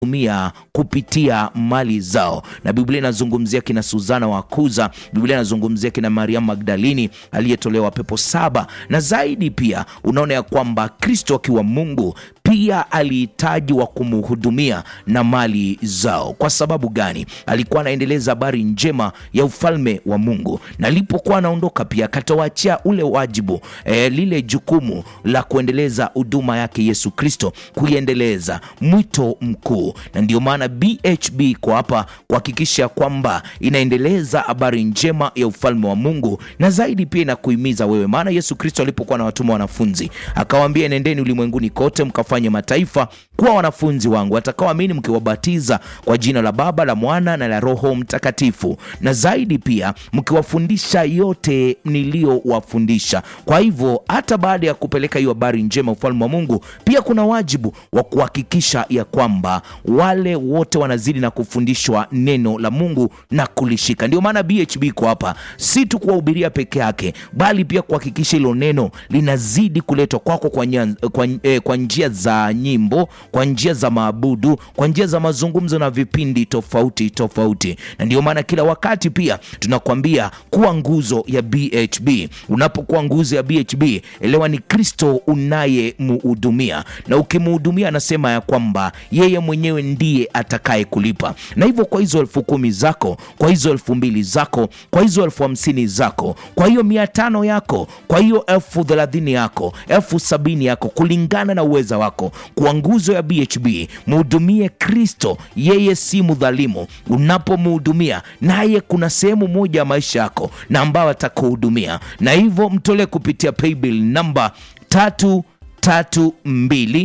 kumia kupitia mali zao, na Biblia inazungumzia kina Suzana wa Kuza, Biblia inazungumzia kina Mariamu Magdalini aliyetolewa pepo saba, na zaidi pia unaona ya kwamba Kristo akiwa Mungu pia alihitaji wa kumhudumia na mali zao. Kwa sababu gani? Alikuwa anaendeleza habari njema ya ufalme wa Mungu, na alipokuwa anaondoka pia akatawaachia ule wajibu e, lile jukumu la kuendeleza huduma yake Yesu Kristo, kuiendeleza mwito mkuu, na ndio maana BHB iko hapa kuhakikisha kwamba inaendeleza habari njema ya ufalme wa Mungu, na zaidi pia inakuhimiza wewe, maana Yesu Kristo alipokuwa na watuma wanafunzi akawaambia, nendeni ulimwenguni kote mkafanye mataifa kuwa wanafunzi wangu watakaoamini, mkiwabatiza kwa jina la Baba, la Mwana na la Roho Mtakatifu, na zaidi pia mkiwafundisha yote niliyowafundisha. Kwa hivyo hata baada ya kupeleka hiyo habari njema ufalme wa Mungu, pia kuna wajibu wa kuhakikisha ya kwamba wale wote wanazidi na kufundishwa neno la Mungu na kulishika. Ndio maana BHB iko hapa, si tu kuwahubiria peke yake, bali pia kuhakikisha hilo neno linazidi kuletwa kwako kwa, kwa, eh, kwa njia za nyimbo, kwa njia za maabudu, kwa njia za mazungumzo na vipindi tofauti tofauti. Na ndio maana kila wakati pia tunakwambia kuwa nguzo ya BHB. Unapokuwa nguzo ya BHB, elewa ni Kristo unayemhudumia, na ukimhudumia, anasema ya kwamba yeye mwenyewe ndiye atakaye kulipa. Na hivyo kwa hizo elfu kumi zako, kwa hizo elfu mbili zako, kwa hizo elfu hamsini zako, kwa hiyo mia tano yako, kwa hiyo elfu thelathini yako, elfu sabini yako, kulingana na uweza wako, kwa nguzo ya BHB mhudumie Kristo. Yeye si mdhalimu. Unapomhudumia naye, kuna sehemu moja ya maisha yako na ambayo atakuhudumia, na hivyo mtolee kupitia paybill namba tatu tatu mbili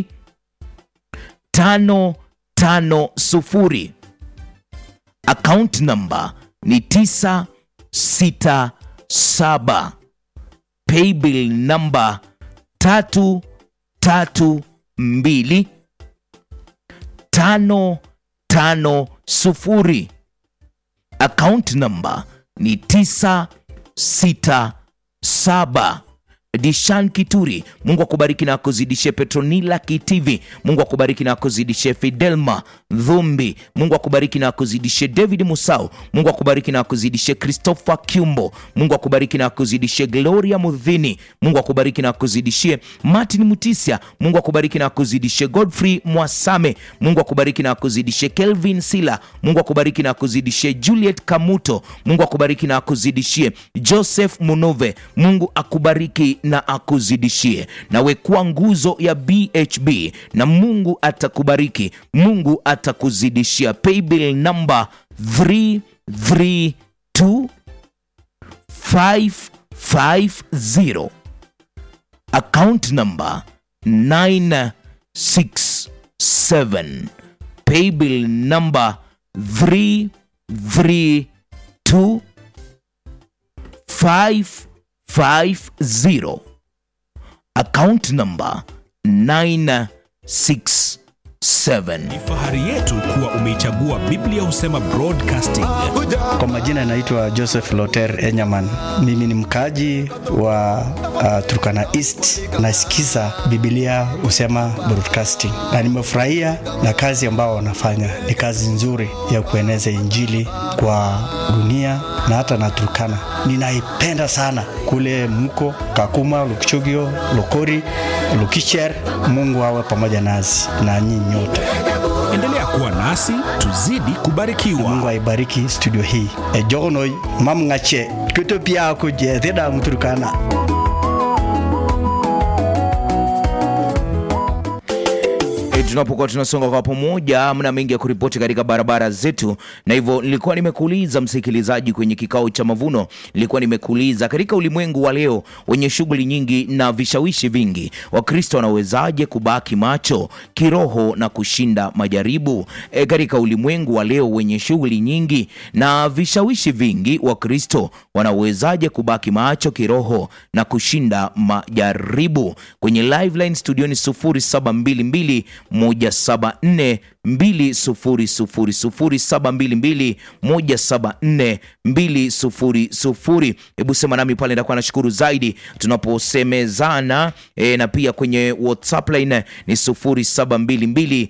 tano tano sufuri. Account namba ni tisa sita saba. Paybill namba tatu tatu mbili tano tano sufuri. Account namba ni tisa sita saba. Dishan Kituri, Mungu akubariki na akuzidishe. Petronila Kitivi, Mungu akubariki na akuzidishe. Fidelma Dhumbi, Mungu akubariki na akuzidishe. David Musau, Mungu akubariki na akuzidishe. Christopher Kyumbo, Mungu akubariki na akuzidishe. Gloria Mudhini, Mungu akubariki na akuzidishie. Martin Mutisia, Mungu akubariki na akuzidishe. Godfrey Mwasame, Mungu akubariki na akuzidishe. Kelvin Sila, Mungu akubariki na akuzidishie. Juliet Kamuto, Mungu akubariki na akuzidishie. Joseph Munove, Mungu akubariki na akuzidishie. Nawe kuwa nguzo ya BHB na Mungu atakubariki, Mungu atakuzidishia. Paybill number 332550 account number 967 paybill number 332550 account number 967 Ni fahari yetu kuwa umeichagua Biblia Husema Broadcasting. Kwa majina naitwa Joseph Loter Enyaman. Mimi ni mkaji wa uh, Turkana East. Nasikiza Biblia Husema Broadcasting na nimefurahia na kazi ambao wanafanya. Ni kazi nzuri ya kueneza Injili kwa dunia na hata na Turkana. Ninaipenda sana kule mko Kakuma, Lukchogio, Lokori, Lukicher. Mungu awe pamoja nasi na nyinyi nyote. Endelea kuwa nasi tuzidi kubarikiwa. Mungu aibariki studio hii. E jogono mam ngache kuto pia ko je theda mturkana. E, tunapokuwa tunasonga kwa pamoja, mna mengi ya kuripoti katika barabara zetu, na hivyo nilikuwa nimekuuliza msikilizaji, kwenye kikao cha mavuno, nilikuwa nimekuuliza katika ulimwengu wa leo wenye shughuli nyingi na vishawishi vingi, Wakristo wanawezaje kubaki macho kiroho na kushinda majaribu? E, katika ulimwengu wa leo wenye shughuli nyingi na vishawishi vingi, Wakristo wanawezaje kubaki macho kiroho na kushinda majaribu? Kwenye live line studioni 0722 174 200 0722 hebu sema nami pale, ndakuwa nashukuru zaidi tunaposemezana e, na pia kwenye WhatsApp line ni 0722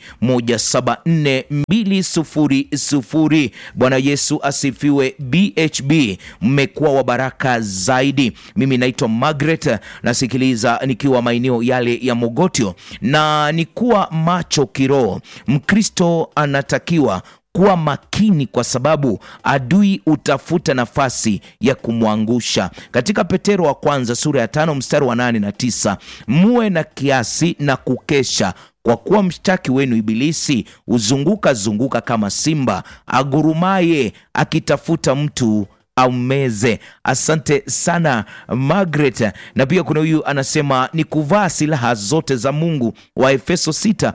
174 Bwana Yesu asifiwe. BHB, mmekuwa wa baraka zaidi. Mimi naitwa Margaret, nasikiliza nikiwa maeneo yale ya Mogotio, na ni kuwa macho kiroho. Mkristo anatakiwa kuwa makini kwa sababu adui utafuta nafasi ya kumwangusha. Katika Petero wa kwanza sura ya tano mstari wa nane na tisa muwe na kiasi na kukesha kwa kuwa mshtaki wenu Ibilisi huzunguka zunguka kama simba agurumaye akitafuta mtu aumeze. Asante sana Margaret. Na pia kuna huyu anasema ni kuvaa silaha zote za Mungu, wa Efeso 6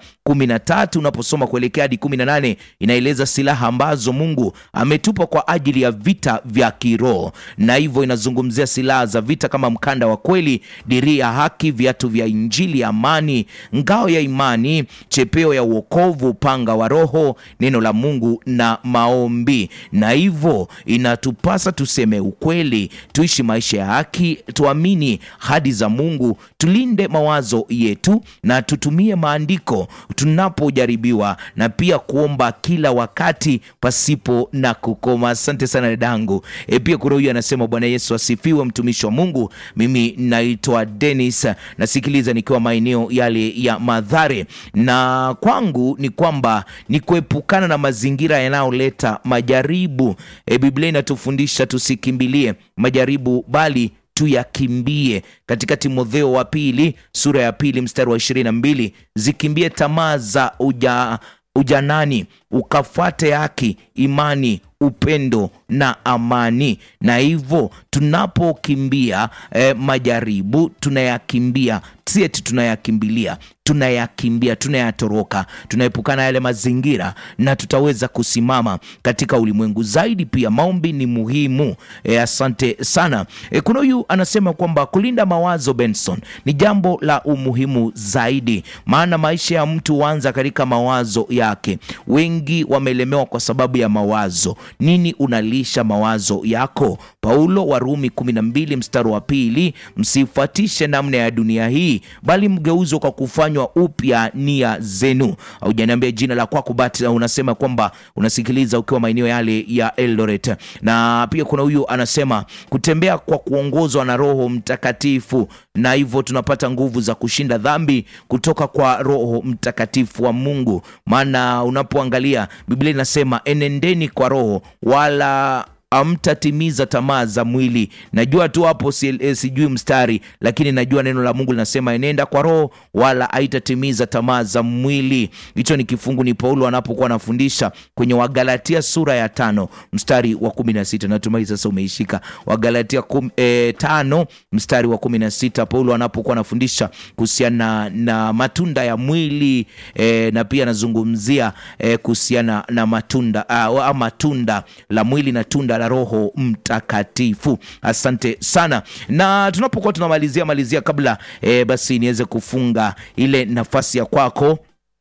13 unaposoma kuelekea hadi 18 inaeleza silaha ambazo Mungu ametupa kwa ajili ya vita vya kiroho, na hivyo inazungumzia silaha za vita kama mkanda wa kweli, diria ya haki, viatu vya injili ya amani, ngao ya imani, chepeo ya uokovu, upanga wa Roho, neno la Mungu na maombi. Na hivyo inatupasa tuseme ukweli, tuishi maisha ya haki, tuamini hadi za Mungu, tulinde mawazo yetu na tutumie maandiko tunapojaribiwa, na pia kuomba kila wakati pasipo na kukoma. Asante sana dadangu. E, pia kuna huyu anasema Bwana Yesu asifiwe, mtumishi wa Mungu. Mimi naitwa Dennis, nasikiliza nikiwa maeneo yale ya Madhare, na kwangu ni kwamba ni kuepukana na mazingira yanayoleta majaribu. E, Biblia inatufundisha tusikimbilie majaribu bali tuyakimbie. Katika Timotheo wa pili sura ya pili mstari wa ishirini na mbili zikimbie tamaa za uja, ujanani ukafuate haki, imani, upendo na amani. Na hivyo tunapokimbia eh, majaribu tunayakimbia, si eti tunayakimbilia tunayakimbia tunayatoroka, tunaepukana yale mazingira na tutaweza kusimama katika ulimwengu zaidi. Pia maombi ni muhimu. E, asante sana. E, kuna huyu anasema kwamba kulinda mawazo Benson ni jambo la umuhimu zaidi, maana maisha ya mtu huanza katika mawazo yake. Wengi wamelemewa kwa sababu ya mawazo. Nini unalisha mawazo yako? Paulo wa Rumi 12 mstari wa pili, msifuatishe namna ya dunia hii, bali mgeuzwe kwa kufanywa upya nia zenu. Haujaniambia jina la kwako, but unasema kwamba unasikiliza ukiwa maeneo yale ya Eldoret. Na pia kuna huyu anasema kutembea kwa kuongozwa na Roho Mtakatifu, na hivyo tunapata nguvu za kushinda dhambi kutoka kwa Roho Mtakatifu wa Mungu. Maana unapoangalia Biblia inasema enendeni kwa Roho wala amtatimiza tamaa za mwili. Najua tu hapo si, eh, sijui mstari, lakini najua neno la Mungu linasema enenda kwa roho wala haitatimiza tamaa za mwili. Hicho ni kifungu, ni Paulo anapokuwa anafundisha kwenye Wagalatia sura ya tano mstari wa kumi na sita. Natumai sasa umeishika Wagalatia kum, eh, tano mstari wa kumi na sita, Paulo anapokuwa anafundisha kuhusiana na matunda ya mwili eh, na pia anazungumzia eh, kuhusiana na matunda ah, matunda la mwili na tunda la Roho Mtakatifu. Asante sana, na tunapokuwa tunamalizia malizia, kabla e, basi niweze kufunga ile nafasi ya kwako,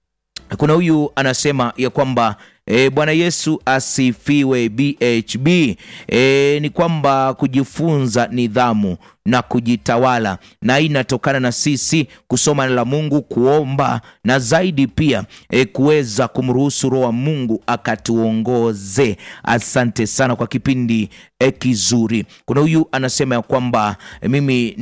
kuna huyu anasema ya kwamba E, Bwana Yesu asifiwe. BHB e, ni kwamba kujifunza nidhamu na kujitawala, na hii inatokana na sisi kusoma neno la Mungu, kuomba na zaidi pia e, kuweza kumruhusu Roho wa Mungu akatuongoze. Asante sana kwa kipindi e, kizuri. Kuna huyu anasema ya kwamba e, mimi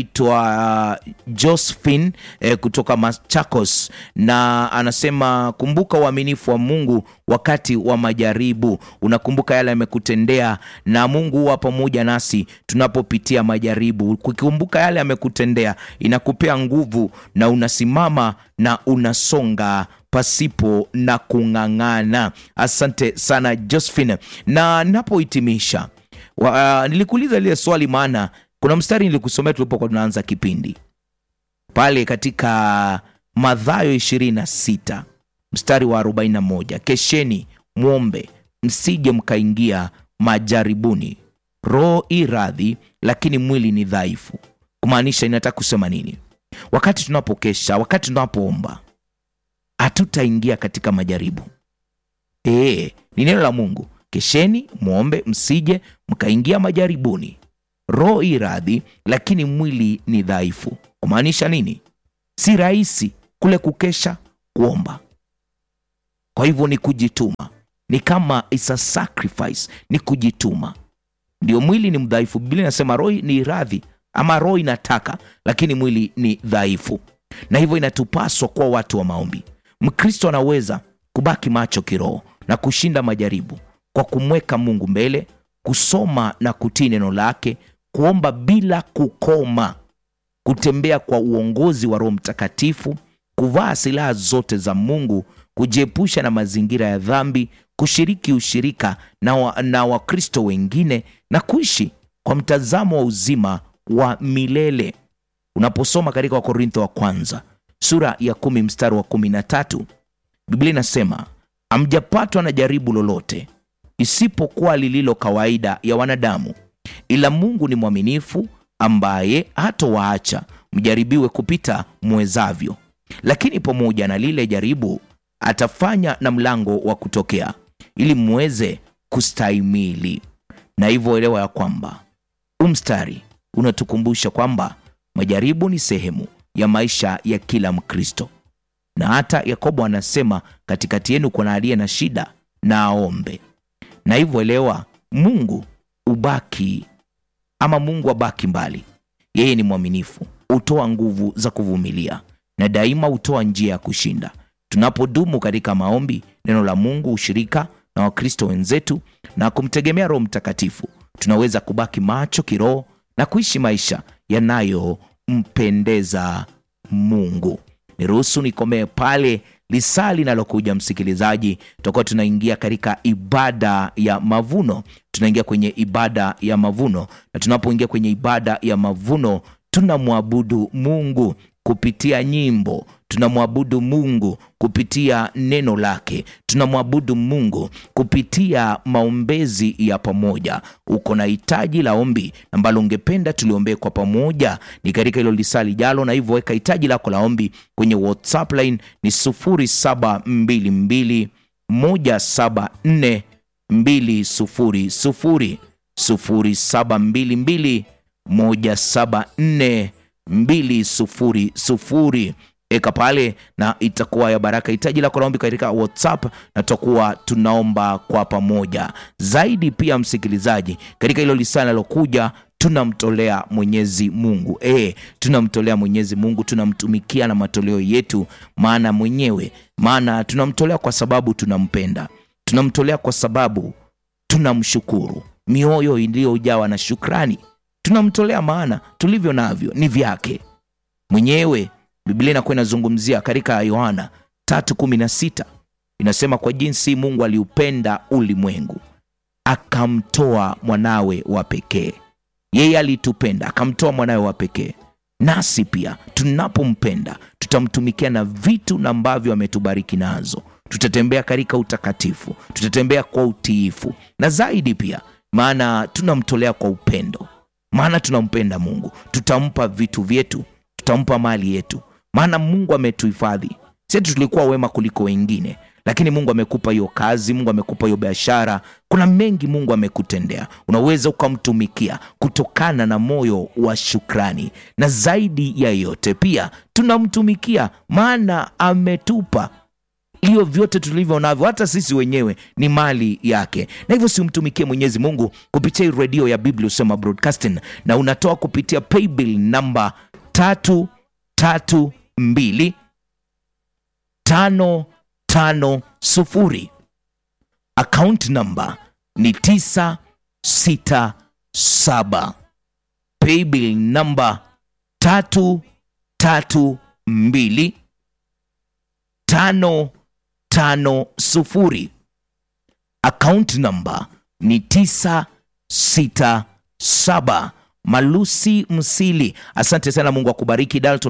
naitwa uh, Josephine e, kutoka Machakos, na anasema kumbuka uaminifu wa Mungu wakati wa majaribu. Unakumbuka yale amekutendea, na Mungu huwa pamoja nasi tunapopitia majaribu. Kukumbuka yale amekutendea inakupea nguvu, na unasimama na unasonga pasipo na kung'ang'ana. Asante sana Josephine, na ninapohitimisha uh, nilikuuliza lile swali, maana kuna mstari nilikusomea tulipokuwa tunaanza kipindi pale katika Mathayo ishirini na sita mstari wa 41, kesheni mwombe msije mkaingia majaribuni. Roho i radhi, lakini mwili ni dhaifu. Kumaanisha inataka kusema nini? Wakati tunapokesha, wakati tunapoomba, hatutaingia katika majaribu. Ee, ni neno la Mungu, kesheni mwombe, msije mkaingia majaribuni. Roho i radhi, lakini mwili ni dhaifu. Kumaanisha nini? Si rahisi kule kukesha kuomba. Kwa hivyo ni kujituma, ni kama is a sacrifice, ni kujituma. Ndio, mwili ni mdhaifu. Biblia inasema roho ni radhi, ama roho inataka, lakini mwili ni dhaifu, na hivyo inatupaswa kuwa watu wa maombi. Mkristo anaweza kubaki macho kiroho na kushinda majaribu kwa kumweka Mungu mbele, kusoma na kutii neno lake, kuomba bila kukoma, kutembea kwa uongozi wa Roho Mtakatifu, kuvaa silaha zote za Mungu, kujiepusha na mazingira ya dhambi, kushiriki ushirika na, wa, na Wakristo wengine na kuishi kwa mtazamo wa uzima wa milele. Unaposoma katika Wakorintho wa kwanza sura ya kumi mstari wa kumi na tatu Biblia inasema hamjapatwa na jaribu lolote isipokuwa lililo kawaida ya wanadamu, ila Mungu ni mwaminifu, ambaye hatowaacha mjaribiwe kupita mwezavyo, lakini pamoja na lile jaribu atafanya na mlango wa kutokea, ili mweze kustahimili. Na hivyo elewa ya kwamba umstari unatukumbusha kwamba majaribu ni sehemu ya maisha ya kila Mkristo, na hata Yakobo anasema katikati yenu kuna aliye na shida na aombe. Na hivyo elewa, Mungu ubaki ama Mungu abaki mbali. Yeye ni mwaminifu, hutoa nguvu za kuvumilia na daima hutoa njia ya kushinda. Tunapodumu katika maombi, neno la Mungu, ushirika na Wakristo wenzetu na kumtegemea Roho Mtakatifu, tunaweza kubaki macho kiroho na kuishi maisha yanayompendeza Mungu. Niruhusu nikomee pale lisaa linalokuja, msikilizaji, tutakuwa tunaingia katika ibada ya mavuno. Tunaingia kwenye ibada ya mavuno, na tunapoingia kwenye ibada ya mavuno tunamwabudu Mungu kupitia nyimbo, tunamwabudu Mungu kupitia neno lake, tunamwabudu Mungu kupitia maombezi ya pamoja. Uko na hitaji la ombi ambalo ungependa tuliombee kwa pamoja, ni katika hilo lisaa lijalo, na hivyo weka hitaji lako la ombi kwenye WhatsApp line ni 0722 174 200 0722 174 200 eka pale na itakuwa ya baraka. Hitaji lako la ombi katika WhatsApp na tutakuwa tunaomba kwa pamoja zaidi. Pia msikilizaji, katika hilo lisaa linalokuja tunamtolea Mwenyezi Mungu e, tunamtolea Mwenyezi Mungu, tunamtumikia na matoleo yetu, maana mwenyewe, maana tunamtolea kwa sababu tunampenda, tunamtolea kwa sababu tunamshukuru, mioyo iliyojawa na shukrani tunamtolea maana tulivyo navyo ni vyake mwenyewe. Biblia inakuwa inazungumzia katika Yohana 3:16 inasema, kwa jinsi Mungu aliupenda ulimwengu akamtoa mwanawe wa pekee. Yeye alitupenda akamtoa mwanawe wa pekee, nasi pia tunapompenda tutamtumikia na vitu na ambavyo ametubariki nazo. Tutatembea katika utakatifu, tutatembea kwa utiifu na zaidi pia, maana tunamtolea kwa upendo maana tunampenda Mungu, tutampa vitu vyetu, tutampa mali yetu, maana Mungu ametuhifadhi. Sisi tulikuwa wema kuliko wengine, lakini Mungu amekupa hiyo kazi, Mungu amekupa hiyo biashara. Kuna mengi Mungu amekutendea, unaweza ukamtumikia kutokana na moyo wa shukrani, na zaidi ya yote pia tunamtumikia maana ametupa hiyo vyote tulivyo navyo, hata sisi wenyewe ni mali yake, na hivyo simtumikie Mwenyezi Mungu kupitia redio ya Biblia Husema Broadcasting, na unatoa kupitia paybill namba tatu tatu mbili tano tano sufuri. Account namba ni tisa sita saba. Paybill namba tatu tatu mbili tano tano sufuri. Account namba ni tisa sita saba. Malusi Msili, asante sana. Mungu akubariki. Dalton